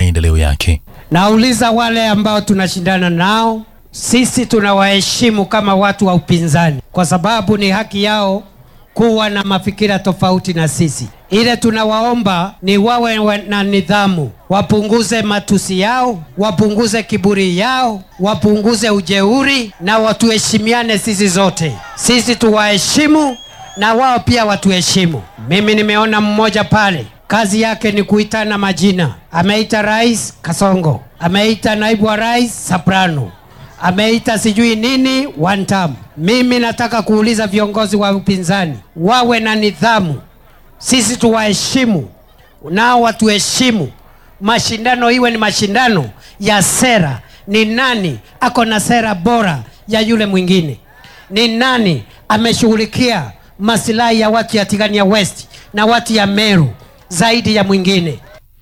maendeleo yake. Nauliza wale ambao tunashindana nao, sisi tunawaheshimu kama watu wa upinzani, kwa sababu ni haki yao kuwa na mafikira tofauti na sisi. Ile tunawaomba ni wawe wa- na nidhamu, wapunguze matusi yao, wapunguze kiburi yao, wapunguze ujeuri na watuheshimiane sisi zote. Sisi tuwaheshimu na wao pia watuheshimu. Mimi nimeona mmoja pale kazi yake ni kuitana majina. Ameita rais Kasongo, ameita naibu wa rais Soprano, ameita sijui nini one term. Mimi nataka kuuliza viongozi wa upinzani wawe na nidhamu, sisi tuwaheshimu nao watuheshimu. Mashindano iwe ni mashindano ya sera. Ni nani ako na sera bora ya yule mwingine? Ni nani ameshughulikia masilahi ya watu ya Tigania West na watu ya Meru zaidi ya mwingine?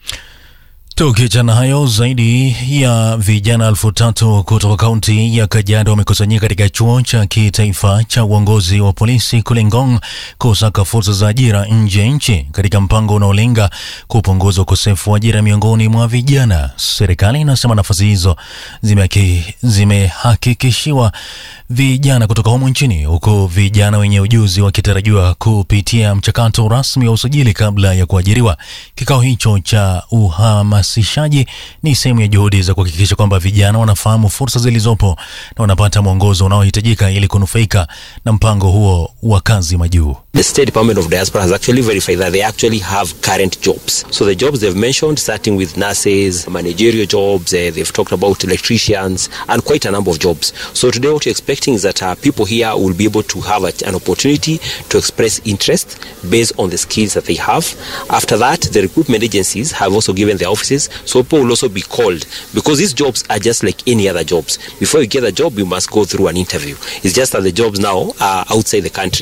Tukiachana hayo, zaidi ya vijana elfu tatu kutoka kaunti ya Kajiado wamekusanyika katika chuo cha kitaifa cha uongozi wa polisi kule Ngong kusaka fursa za ajira nje ya nchi katika mpango unaolenga kupunguza ukosefu wa ajira miongoni mwa vijana. Serikali inasema nafasi hizo zimehaki- zimehakikishiwa vijana kutoka humu nchini, huku vijana wenye ujuzi wakitarajiwa kupitia mchakato rasmi wa usajili kabla ya kuajiriwa. Kikao hicho cha uhamasishaji ni sehemu ya juhudi za kuhakikisha kwamba vijana wanafahamu fursa zilizopo na wanapata mwongozo unaohitajika ili kunufaika na mpango huo wa kazi majuu. The State Department of Diaspora has actually verified that they actually have current jobs. So the jobs they've mentioned, starting with nurses, managerial jobs, uh, they've talked about electricians, and quite a number of jobs. So today, what we're expecting is that uh, people here will be able to have a, an opportunity to express interest based on the skills that they have. After that, the recruitment agencies have also given their offices, so people will also be called because these jobs are just like any other jobs. Before you get a job, you must go through an interview. It's just that the jobs now are outside the country.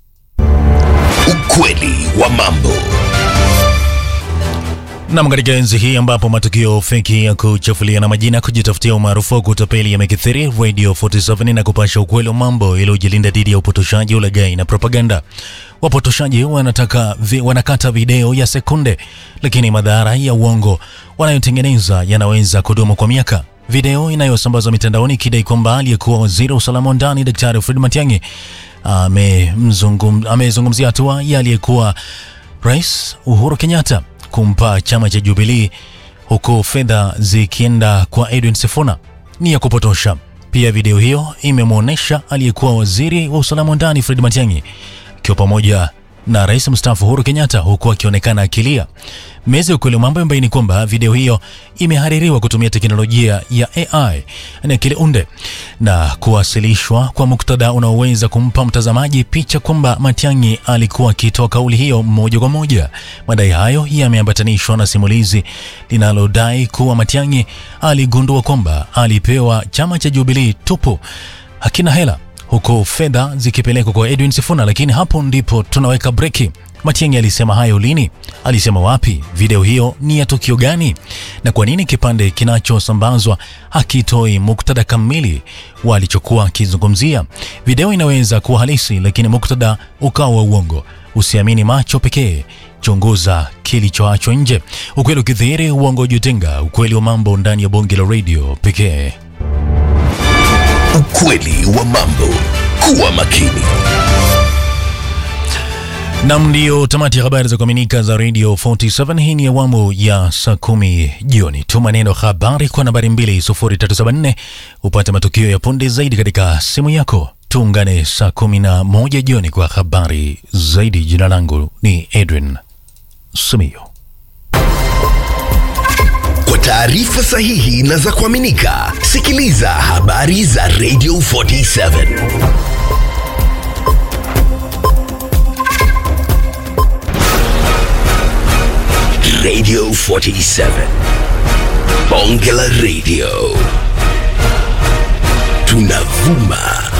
Ukweli wa mambo. Nam, katika enzi hii ambapo matukio feki ya kuchafulia na majina kujitafutia umaarufu wa kutapeli yamekithiri, Radio 47 na kupasha ukweli wa mambo ili ujilinda dhidi ya upotoshaji, ulaghai na propaganda. Wapotoshaji wanataka vi, wanakata video ya sekunde, lakini madhara ya uongo wanayotengeneza yanaweza kudumu kwa miaka. Video inayosambazwa mitandaoni ikidai kwamba aliyekuwa waziri wa usalama wa ndani Daktari Fred Matiang'i amezungum- amezungumzia hatua ya aliyekuwa Rais Uhuru Kenyatta kumpa chama cha Jubilee huku fedha zikienda kwa Edwin Sifuna ni ya kupotosha. Pia video hiyo imemwonyesha aliyekuwa waziri wa usalama wa ndani Fred Matiang'i akiwa pamoja na rais mstaafu Uhuru Kenyatta huku akionekana akilia. Meza ya ukweli wa mambo imebaini kwamba video hiyo imehaririwa kutumia teknolojia ya AI na akili unde na kuwasilishwa kwa muktadha unaoweza kumpa mtazamaji picha kwamba Matiang'i alikuwa akitoa kauli hiyo moja kwa moja. Madai hayo yameambatanishwa na simulizi linalodai kuwa Matiang'i aligundua kwamba alipewa chama cha Jubilee tupu hakina hela huku fedha zikipelekwa kwa Edwin Sifuna, lakini hapo ndipo tunaweka breki. Matiang'i alisema hayo lini? Alisema wapi? Video hiyo ni ya tukio gani? Na kwa nini kipande kinachosambazwa hakitoi muktadha kamili wa alichokuwa akizungumzia? Video inaweza kuwa halisi, lakini muktadha ukawa wa uongo. Usiamini macho pekee, chunguza kilichoachwa nje. Ukweli ukidhihiri, uongo ujitenga. Ukweli wa mambo ndani ya bonge la radio pekee. Ukweli wa mambo. Kuwa makini. Nam, ndiyo tamati ya habari za kuaminika za Radio 47. Hii ni awamu ya saa kumi jioni. Tuma neno habari kwa nambari 20374 upate matukio ya punde zaidi katika simu yako. Tuungane saa kumi na moja jioni kwa habari zaidi. Jina langu ni Edwin Simiyo. Kwa taarifa sahihi na za kuaminika, sikiliza habari za Radio 47. Radio 47. Bonge la Radio. Tunavuma